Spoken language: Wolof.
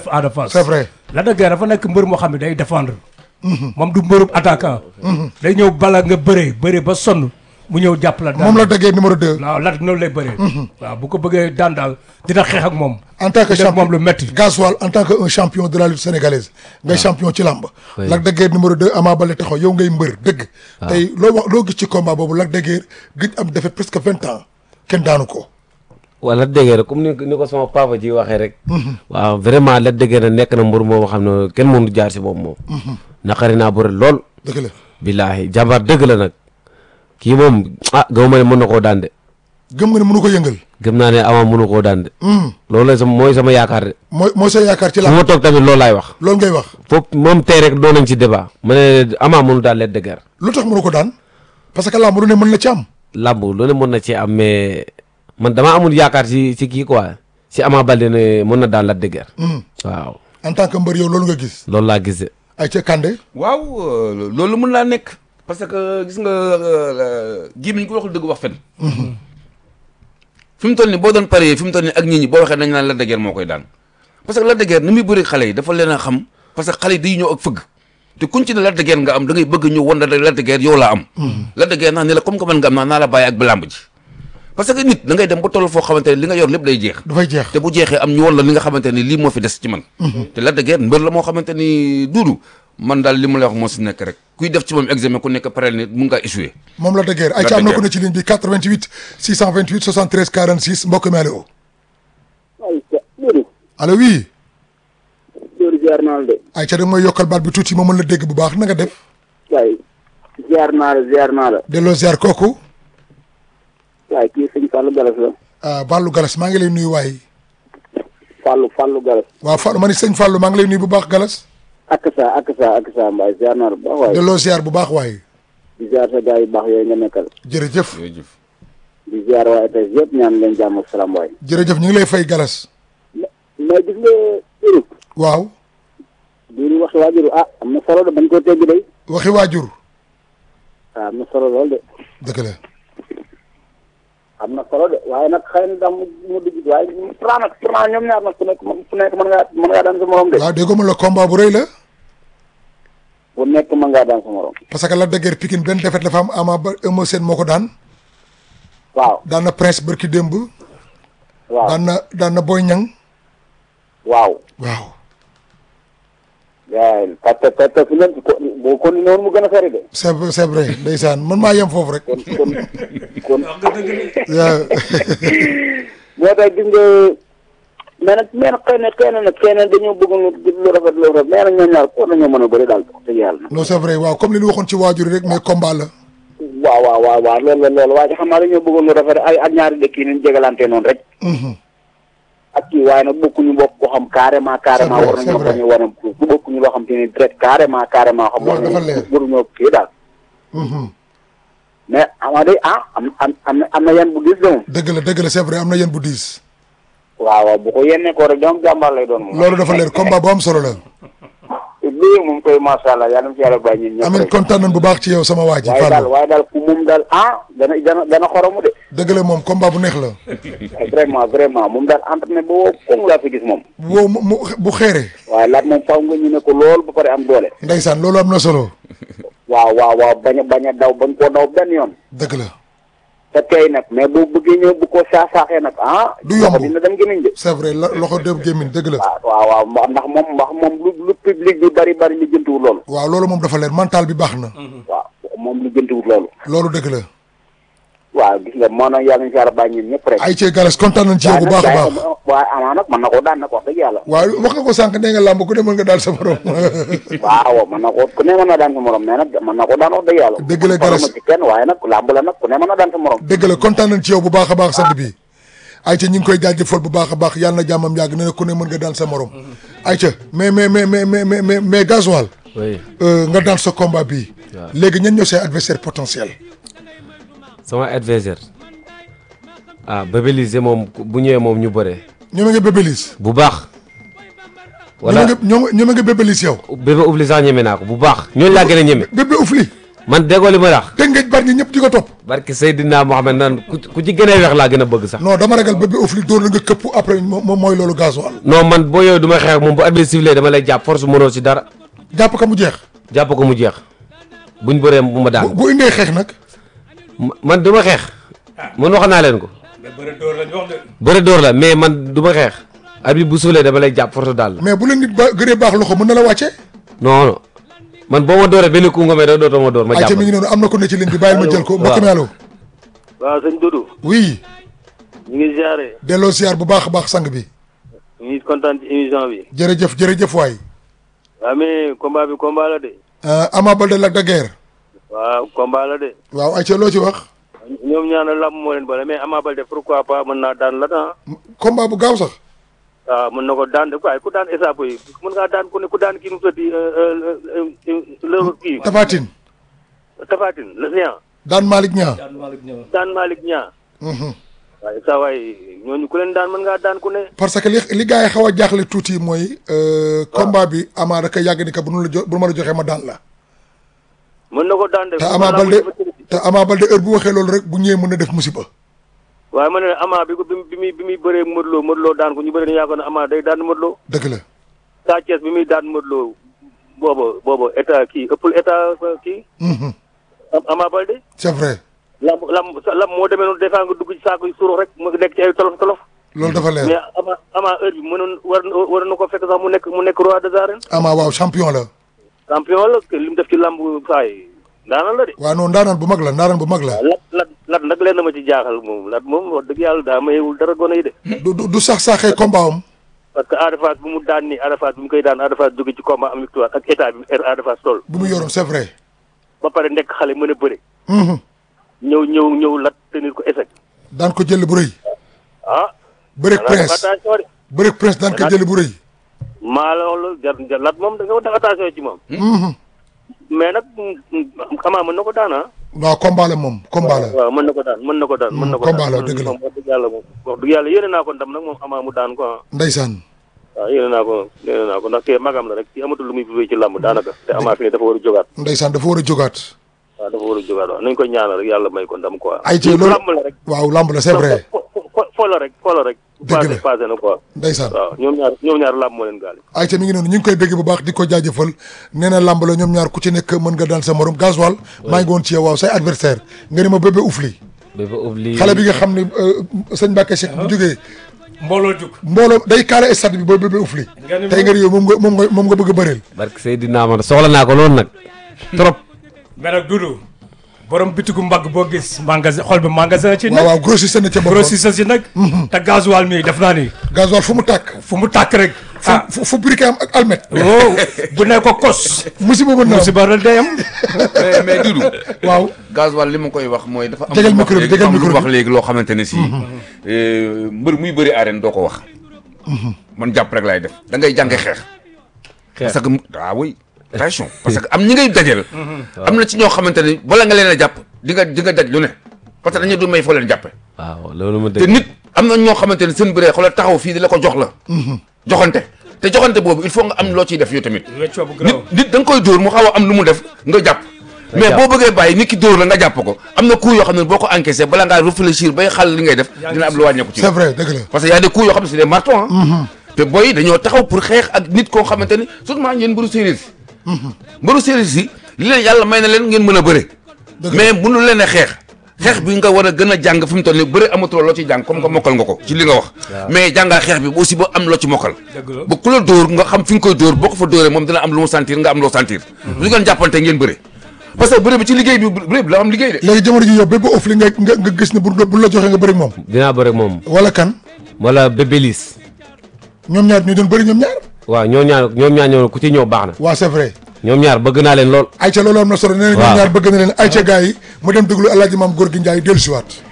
def Ada Fass c'est vrai Lac de Guiers dafa nekk mbër moo xam ne day défendre moom du mbërub attaquant day ñëw bala nga bëree bëree ba sonn mu ñëw jàpp la daan moom la déggee numéro 2 waaw Lac noonu lay bëree waaw bu ko bëggee daan daal dina xeex ak moom en tant que def champion moom lu metti Gasoil en tant que un champion de la lutte sénégalaise ngay champion ci làmb Oui. Lac de Guiers numéro 2 Ama Baldé taxaw yow ngay mbër dëgg tey loo wax loo gis ci combat boobu Lac de Guiers gëj am defet presque vingt ans kenn daanu ko wala déggee rek comme ni ni ko sama papa ji waxee rek. waaw vraiment la déggee na nekk na mbër moo xam ne kenn mënu jaar si moom moom. naqari naa bëri lool. dëgg la billaahi jàmbaar dëgg la nag kii moom ah gëw ma ne mën na koo daan de gëm nga ne mënu ko yëngal gëm naa ne ama mënu koo daan de. Hmm. loolu la sama mooy sama yaakaar de. mooy mooy sa yaakaar ci fu làmb ma toog tamit loolu laay wax. loolu ngay wax foofu moom tey rek doon nañ ci débat. ma ne ama mënu daan leen de guerre. lu tax mënu ko daan parce que làmb lu ne mën na ci am làmb lu ne mën na ci am mais man damaa amul yaakaar si si kii quoi si Ama Baldé ne mën na daan la de guerre. Hmm. waaw en tant que mbër yow loolu nga gis loolu laa gis de. ay ca Kandé waaw euh, loolu mën naa nekk parce que gis nga gémmiñ ko waxul dëgg wax fen fi mu toll nii boo doon paree fi mu toll nii ak nit ñi boo waxee dañ naan Lac de Guiers moo koy daan parce que Lac de Guiers ni muy bëri xale yi dafa leen a xam parce que xale yi day ñëw ak fëgg te kuñ ci ne Lac de Guiers nga am da ngay bëgg ñëw wan la Lac de Guiers yow laa am Lac de Guiers naa ne la comme que man nga am naa naa la bàyyi ak balamb ji parce que nit da ngay dem ba toll foo xamante ne li nga yor lépp day jeex dafay jeex te bu jeexee am ñu woon la li nga xamante ni lii moo fi des ci man te Lac de Guiers mbër la moo xamante ni duudu man daal li ma lay wax moo si nekk rek kuy def ci moom examen ku nekk parel ni mun ngaa échoué moom Lac de Guiers ay Lac ca de am na ko Guiers. ne ci ligne bi 88 628 73 46 mbokk mi allo ay ca Doudou allo oui Doudou ziar naa la de ay ca da nga may yokkal baat bi tuuti ma mën la dégg bu baax na nga def waaye ziar naa la ziar naa la delloo ziar kooku waaye kii sëñ Fallou Galas la ah Fallou Galas maa ngi lay nuyu waay Fallou Fallou Galas waaw Fallou ma ni sëñ Fallou maa ngi lay nuyu bu baax Galas ak sa ak sa ak sa mbaay ziar naa la bu baax waaye delloo ziar bu baax waay di ziar sa gars yu baax yooyu nga nekkal jërëjëf jërëjëf di ziar waa ETS yëpp ñaan leen jàmm ak salaam waay jërëjëf ñu ngi lay fay Galas mais gis nga Doudou waaw Doudou waxi waajuru ah am na solo de bañ koo teggi day waxi waajur waaw am na solo lool de dëgg la am na solo de waaye nag xëy na daal mu mu dugg waaye pourtant nag pourtant ñoom ñaar nag ku nekk ku nekk mën ngaa mën ngaa daan sa morom de waaw déggoo ma la combat bu rëy la bu nekk mën ngaa daan sa morom parce que Lac de Guiers Pikine benn defet la fa am Ama ba Eumeu Sène moo ko daan waaw daan na Prince bërki démb waaw daan na daan na Boy Niang waaw waaw waaw parce que te fu ngeen ko boo continué woon mu gën a sori de c'est vrai c'est vrai ndeysaan man maa yem foofu rek kon kon kon waaw moo tax gis nga mais nag mais nag xëy na xëy na nag xëy na dañoo bëgg lu lu rafet lu rafet mais nag ñoom ñaar war nañoo mën a bëri daal wax dëgg yàlla non c'est vrai waaw comme li ñu waxoon ci waajur yi rek mais combat la waaw waaw waaw waaw loolu la loolu waaye xam naa dañoo bëggoon lu rafet ay ak ñaari dëkk yi nañ jégalante noonu rek Mhm. ak kii waaye nag bokkuñu bokk ko xam carrément carrément C'est vrai, war nañoo c'est vrai. bañ a wane bu bokkuñu loo xam te ni direct carrément carrément xam Loolu dafa leer. waruñoo kii daal Mhm. mais ama day ah am am am na am na yan bu gis de moom dëgg la dëgg la c'est vrai am na yéen bu diis waaw waaw bu ko yennee ko rek donc jàmbaar lay doon moom loolu dafa leer combat bu am solo la lii moom koy macha allah yàlla na fi yàlla bàyyi ñun ñëpp amin rek. kontaan nañ bu baax ci yow sama waa ji waaye daal Fallou waaye daal ku moom daal ah dana dana dana xoromu de dëgg la moom combat bu neex la vraiment vraiment moom daal entraîné boo koŋ laa fi gis moom boo mu mu- bu xeere waaye laat moom faw nga ñu ne ko lool ba pare am doole ndeysaan loolu am na solo waaw waaw waaw bañ a bañ a daw bañ koo daw benn yoon dëgg la te tey nag mais boo bëggee ñëw bu ko saax-saaxee nag ah Du yomb. loxo dina dem gémmiñ de c'est vrai la loxo dem gémmiñ dëgg la waaw waaw waaw mba- ndax moom ndax moom lu lu public bi bari bari li jëntuwul loolu waaw loolu moom dafa leer mental bi baax na waaw moom lu jëntuwul loolu loolu dëgg la waaw gis nga moo nag yàlla ñu fi yàlla bàyyi ñun ñëpp rek ay cee galas kontaan nañ ci yow bu baax a baax waaye amaa nag mën na koo daan nag wax dëgg yàlla waaw wax nga ko sànq nee nga làmb ku ne mën nga daal sa borom waaw mën na ko ku ne mën na daan sa morom mais nag mën na ko daan wax dëgg yàlla Dëgg la, Garas. ma ci kenn waaye nag làmb la nag ku ne mën na daan sa morom dëgg la kontaan nañ ci yow bu baax a baax sant bi ayca ñu ngi koy jaajëfal bu baax a baax yàlla na jàmmam yàgg nee na ku ne mën nga daan sa morom ayca mais mais mais mais mais mais mais mais gasoil oui euh, nga daan sa combat bii Waaw. léegi ñan ñoo say adversaire potentiel sama adversaire ah Bébé Lisé moom bu ñëwee moom ñu bëree ñoome nga bébélis bu baax wala wala ñoome nga ñoome nga bébélis yow bébé oubli sax ñeme naa ko bu baax ñooñu laa gën a ñeme bébé ufli man déggoo li ma wax te ngeen bari ñi ñëpp di ko topp barki Seydina Mohamed naan ku ku ci gën a weex laa gën a bëgg sax non dama ragal bébé Oufli dóor la nga këpp après moom moom mooy loolu gasoil non man boo yooyu du ma xeex ak moom bu arbitre sifflé dama lay jàpp force mënoo si dara jàpp ka mu jeex jàpp ko mu jeex buñ bëree bu ma bu daan bu indee xeex nag Ma- man du ma xeex man wax naa leen ko mais bëre door lañ wax de. bëre door la mais man du ma xeex arbitre bu sifflé dama lay jàpp force daal la mais bu la nit ba gënee baax loxo mën na la wàcce non non man boo ma dooree benn coup nga may da dootoo ma door ma ay jàpp ca mi ngi noonu am na ko ne ci ligne bi bàyyil ma jël ko mbokk mi allo waaw sëñ Doudou oui ñu ngi ziare delloo siyaar bu baax a baax sang bi ñu ngi kontaan ci émission bi jërëjëf jërëjëf waay waaw mais combat bi combat la de Euh, Ama Baldé Lac de Guiers waaw combat la de waaw ay ca loo ci wax ñoom ñaana lamb moo leen boole mais Ama Baldé pourquoi pas mën naa daan la ah combat bu gaaw sax waaw mën na ko daan de waaye ku daan échappe yi mën ngaa daan ku ne ku daan kii nu mu tëddi le kii Tafatine Tafatine le géant daan Malick Niang daan Malick Niang Mhm. waaye saa waay ñooñu ku leen daan mën ngaa daan ku ne parce que li li gars yi xaw a jaaxle tuuti mooy euh, combat bi Ama da koy yàgg ni que bu nu la jo bu ma la joxee ma daan la mën na ko daan de te Ama Baldé te Ama Baldé heure bu waxee loolu rek bu ñëwee mën na def musiba waaye ma ne Ama bi ko bi bi muy bi muy bëree Modou Lo Modou Lo daan ko ñu bëri dañu yaakaar ne Ama day daan Modou Lo dëgg la Sa Thiès bi muy daan Modou Lo booba booba état kii ëppul état kii Mhm. Am- Ama Baldé c'est vrai lam lam lam moo demee noonu des fois nga dugg ci saako yu suuru rek mu nekk ci ay tolof tolof loolu dafa mais leer Ama Ama heure bi mënoon war war na ko fekk sax mu nekk mu nekk roi des arènes Ama waaw champion la champion la li mu def ci lamb saay daana la de waaw non ndaanaan bu mag la ndaanaan bu mag la lat lat lat nag leen na ma ci jaaxal moom lat moom wax dëgg yàlla daa mayewul dara gone yi de du du- du sax saaxee combat am parce que Ada Fass bu mu daan nii Ada Fass bu mu koy daan Ada Fass jóge ci combat am victoire ak état bi er Ada Fass toll bu mu yoroon c'est vrai ba pare nekk xale mën a bëre Mhm. ñëw ñëw ñëw lat tenir ko échec daan ko jël bu rëy ah bërek danga def prince attention de bërek prince daan ko jël bu rëy maa la wax loolu jar jar lat moom da nga def attention ci moom Mhm. mais nag xamaa mën na ko daan ah waaw combat la moom combat la waaw mën na ko daan mën na ko daan mën na ko combat la, daan dëgg la. moom wax dëgg yàlla moom wax dëgg yàlla yéene naa ko ndam nag moom amaa mu daan ko ah ndeysaan waaw yéene naa ko yéene naa ko ndax kii magam la rek ci amatul lu muy vivee ci làmb daanaka te amaa fi ne dafa war a jógaat ndeysaan dafa war a jógaat waaw dafa war a jógaat waaw nañ ko ñaanal rek yàlla may ko ndam quoi Ay, ci loolu- làmb la rek waaw lamb la c'est vrai fo fo fo la rek fo la rek Dëgg la. passé passé na quoi ndeysaan waaw ñoom ñaar ñoom ñaar làmb moo leen gaale ayca mi ngi noonu ñu ngi koy bégg bu baax di ko jaajëfal nee na lamb la ñoom ñaar ku ci nekk mën nga daan sa morom gasoil maa ngi woon ci yow waaw say adversaire nga ni ma bébé Oufli bébé oubli xale bi nga xam ne euh, sëñ Mbacke Cheikh bu jógee mbooloo jug. mbooloo day kaale stade bi booy bébé Oufli Nga ni tey nga ni yow moom nga moom nga moom nga bëgg a bëreel barki Seydina man soxla naa ko loolu nag trop mais nag Doudou borom bitigu mbagg boo gis magasin xol bi magasin ci waaw nag. waaw grossiste na ca boppam grossiste si nag. te gasoil mi def naa ni gasoil fu mu tàkk fu mu tàkk rek. ah fu fu briquet am ak almet wow bu ne ko kos. musiba mën na am musiba rek day am. mais mais Doudou waaw gasoil li ma koy wax mooy dafa am Tegal lu wax micro bi, léegi- tegal dafa am lu micro wax bi. léegi loo xamante ne si euh, mbër muy bëri arène doo ko wax man jàpp rek laay def da ngay jànge xeex Xeex. parce que ah oui attention parce que am ñi ngay dajeel am na ci ñoo xamante ne bala nga leen a jàpp di nga di nga daj lu ne parce que dañu du may foo leen jàppe waaw loolu ma te dégg nit am na ñoo xamante ne seen bëree xoolal taxaw fii di la ko jox la joxante te joxante boobu il faut nga am loo ciy def yow tamit weccoo bu nit garaaw. nit da nga koy dóor mu xaw a am lu mu def nga jàpp mais jàpp. boo bëggee bàyyi nit ki dóor la nga jàpp ko am na coup yoo xam ne boo ko encaissé bala ngaa réfléchir bay xal li ngay def Yaa ngi dina am lu wàññeeku ci c'est vrai dëgg la parce que y a des coups yoo xam ne c'est des martons ah te booy dañoo taxaw pour xeex ak nit koo xamante ni surtout yéen mbëru séeréer si mbëru séeréer si li leen yàlla may na leen ngeen mën a bëre Dëgg la. mais mënu leen a xeex xeex bi nga war a gën a jàng fi mu toll nii bëre amatuloo loo ciy jàng comme que mokkal nga ko ci li nga wax mais jàngal xeex bi aussi ba am loo ci mokkal Dëgg la. ba ku la dóor nga xam fi nga koy dóor boo ko fa dóoree moom dina am lu mu sentir nga am loo sentir bu ngeen jàppante ngeen bëre parce que bëre bi ci liggéey bi bëre bi la am liggéey de léegi jamono ji yow bébé Oufli nga nga nga gis ne bu bu la joxee nga bëri ak moom dinaa bëre ak moom wala kan wala bébé liis ñoom ñaar ñu doon bëri ñoom ñaar waaw ñoom ñaar ñoom ñaar ñoo ku ci ñëw baax na waaw c'est vrai ñoom ñaar bëgg naa leen lool ayca loolu am na solo nee na ñoom Waaw. ñaar bëgg na leen ayca gars yi mu dem déglu El Hadj Maam Góor gi Ndiaye dellusiwaat